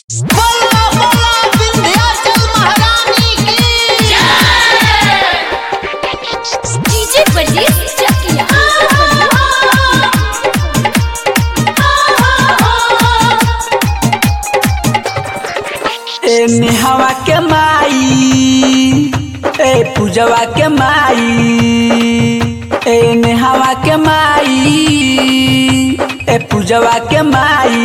बोला बोला विंध्याचल महारानी की डीजे परदेस चकिया ए नेहवा के माई ए पूजवा के माई ए नेहवा के माई ए पूजवा के माई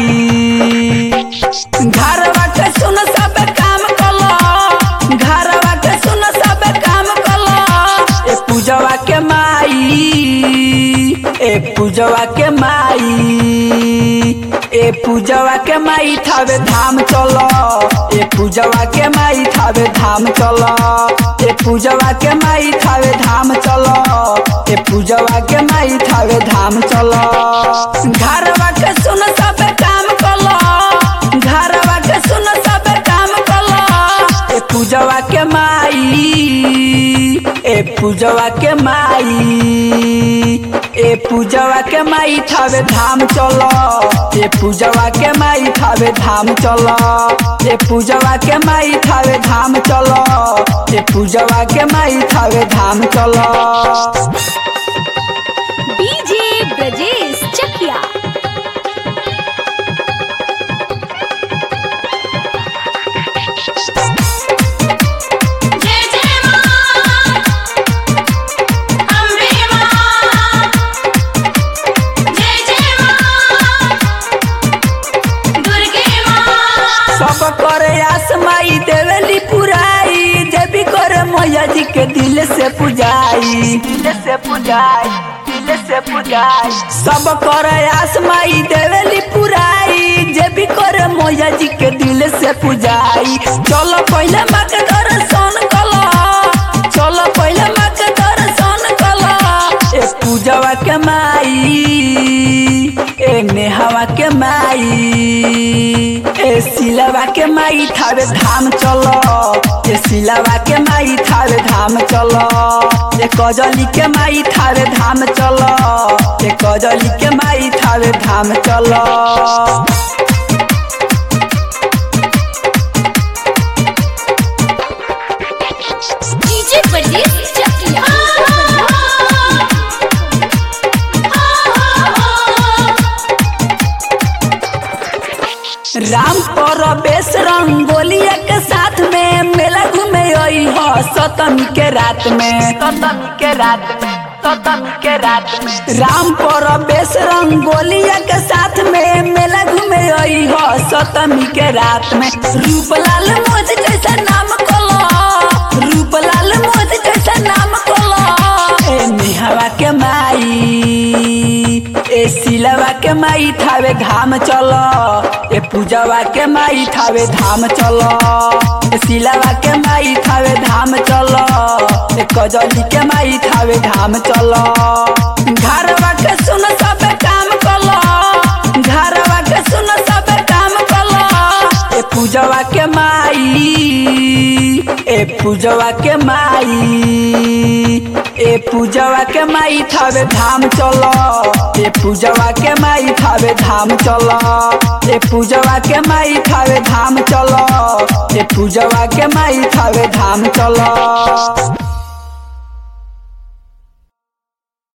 घरवा के सुन सब काम कलो घरवा के सुन सब काम कलो ए पूजवा के माई ए पूजवा के माई ए पूजवा के माई थावे धाम चलो ए पूजवा के माई थावे धाम चलो ए पूजवा के माई थावे धाम चलो ए पूजवा के माई थावे धाम चलो घरवा के सुन सब काम कलो घरवा के सुन सब काम कलो ए पूजवा के माई ए पूजवा के माई ए पूजवा के माई थावे धाम चलो ए पूजवा के माई थावे धाम चलो ए पूजवा के माई थावे धाम चलो ए पूजवा के माई थावे धाम चलो डीजे ब्रजेश चकिया जय जय मां अम्बे मां जय जय मां दुर्गे मां सब करे आस माई देवेली पुराई जे भी करे मैया जी के दिल से पुजाई दिल से पुजाई दिल से पुजाई सब करे आस माई देवेली पुराई जे भी करे मैया जी के दिल से पुजाई चलो पहले माँ के दर्शन कलो चलो पहले माँ के दर्शन कलो ए पूजवा के माई ए नेहवा के माई ए सिलवा के माई थावे धाम चलो ए सिलवा के माई थावे धाम चलो ए कजली के माई थावे धाम चलो ए कजली के माई थावे धाम चलो डीजे परदेस चकिया राम परवेश रंगोलिया के साथ में मेला घूमे आई हो सतमी के रात में सतमी के रात में सतमी के रात में राम परवेश रंगोलिया के साथ में मेला घूमे आई हो सतमी के रात में रूपलाल मोज जैसा नाम कलो रूपलाल मोज जैसा नाम कलो ए निहवा के माई ए सिलवा के माई थावे धाम चलो ए पूजवा के माई थावे धाम चलो ए सिलवा के माई थावे धाम चलो ए कजली के माई थावे धाम चलो घरवा के सुन सब काम कलो घरवा के सुन सब काम कलो ए पूजवा के माई ए पूजवा के माई ए पूजवा के माई थावे धाम चलो ए पूजवा के माई थावे धाम चलो ए पूजवा के माई थावे धाम चलो ए पूजवा के माई थावे धाम चलो